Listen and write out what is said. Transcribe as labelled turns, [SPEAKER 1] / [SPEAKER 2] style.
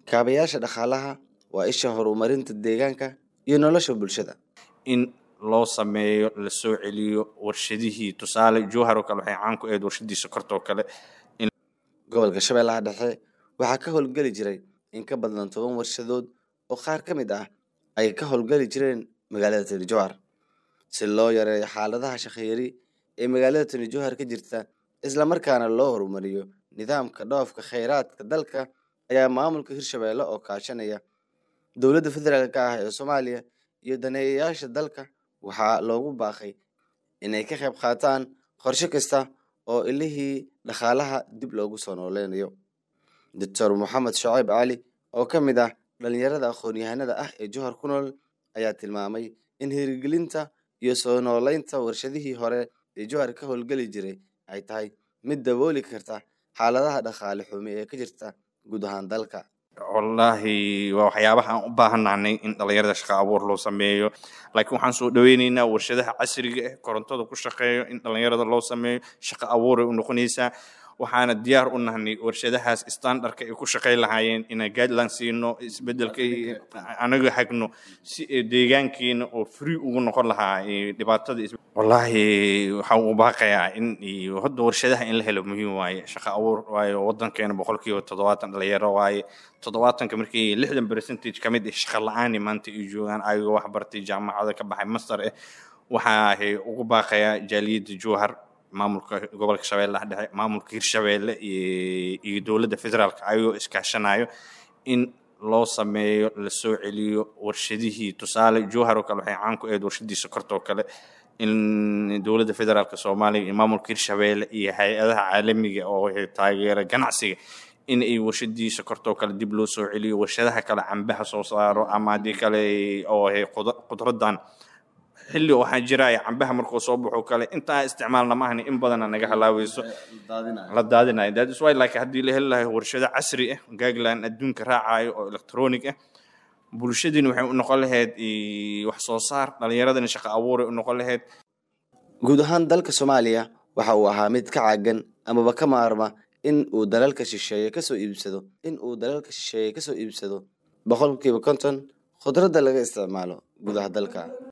[SPEAKER 1] kaabayaasha dhaqaalaha waa isha horumarinta deegaanka iyo nolosha bulshada
[SPEAKER 2] in loo sameeyo la soo celiyo warshadihii tusaale jowhar oo kale waxay caan ku ahayd warshadii sokorta oo kale
[SPEAKER 1] gobolka shabeellaha dhexe waxaa ka howlgeli jiray in ka badan toban warshadood oo qaar ka mid ah ay ka howlgeli jireen magaalada tani jowhar si loo yareeyo xaaladaha shaqeeyari ee magaalada tani jowhar ka jirta islamarkaana loo horumariyo nidaamka dhoofka kheyraadka dalka ayaa maamulka hirshabeelle oo kaashanaya dowladda federaalka ah ee soomaaliya iyo daneeyayaasha dalka waxaa loogu baaqay inay ka qayb qaataan qorshe kasta oo ilihii dhaqaalaha dib loogu soo nooleynayo doctor moxamed shaciib cali oo ka mid ah dhalinyarada aqoon-yahanada ah ee jowhar ku nool ayaa tilmaamay in hirgelinta iyo soo nooleynta warshadihii hore ee jowhar ka howlgeli jiray ay tahay mid dabooli karta xaaladaha dhaqaale xumi ee ka jirta guud ahaan dalka
[SPEAKER 2] wallaahi waa waxyaabaha aan u baahannahnay in dhalinyarada shaqa abuur loo sameeyo laakiin waxaan soo dhaweyneynaa warshadaha casriga ah korontada ku shaqeeyo in dhalinyarada loo sameeyo shaqa abuuray u noqonaysaa waxaana diyaar u nahnay warshadahaas standardka ay ku shaqayn lahaayeen inaan guideline siino isbedelka anaga hagno si deegaankeena oo free ugu noqon lahaa dhibaatada wallaahi waxaan u baaqayaa in hadda warshadaha in la helo muhiim waaye shaqa abuur waayo wadankeena boqolkiiba toddobaatan dhalinyaro waaye toddobaatanka markii lixdan percentage ka mid ah shaqa la-aani maanta ay joogaan ayagoo wax bartay jaamacada ka baxay master ah waxaa ugu baaqayaa jaaliyadda jowhar maamulka gobolka shabeellaha dhexe maamulka hirshabeelle iyo dowladda federaalka ayagoo iskaashanayo in loo sameeyo la soo celiyo warshadihii tusaale jowhar oo kale waxay caan ku ahayd warshadii sokorta oo kale in dowladda federaalka soomaaliya iyo maamulka hirshabeelle iyo hay-adaha caalamiga oo taageera ganacsiga in ay warshadii sokorta oo kale dib loo soo celiyo warshadaha kale cambaha soo saaro ama haddii kale oo qudradan xilli waxaa jiraya cambaha markuu soo baxo kale intaa isticmaalna maahni in badana naga halaaweyso la daadinayo that is why like haddii la heli lahay warshado casri ah gagland adduunka raacayo oo electronic ah bulshadiina waxay u noqon lahayd wax soo saar dhalinyaradana shaqa abuuray u noqon lahayd
[SPEAKER 1] guud ahaan dalka soomaaliya waxa uu ahaa mid ka caagan amaba ka maarma in uu dalalka shisheeye kasoo iibsado in uu dalalka shisheeye kasoo iibsado boqolkiiba konton khudradda laga isticmaalo gudaha dalka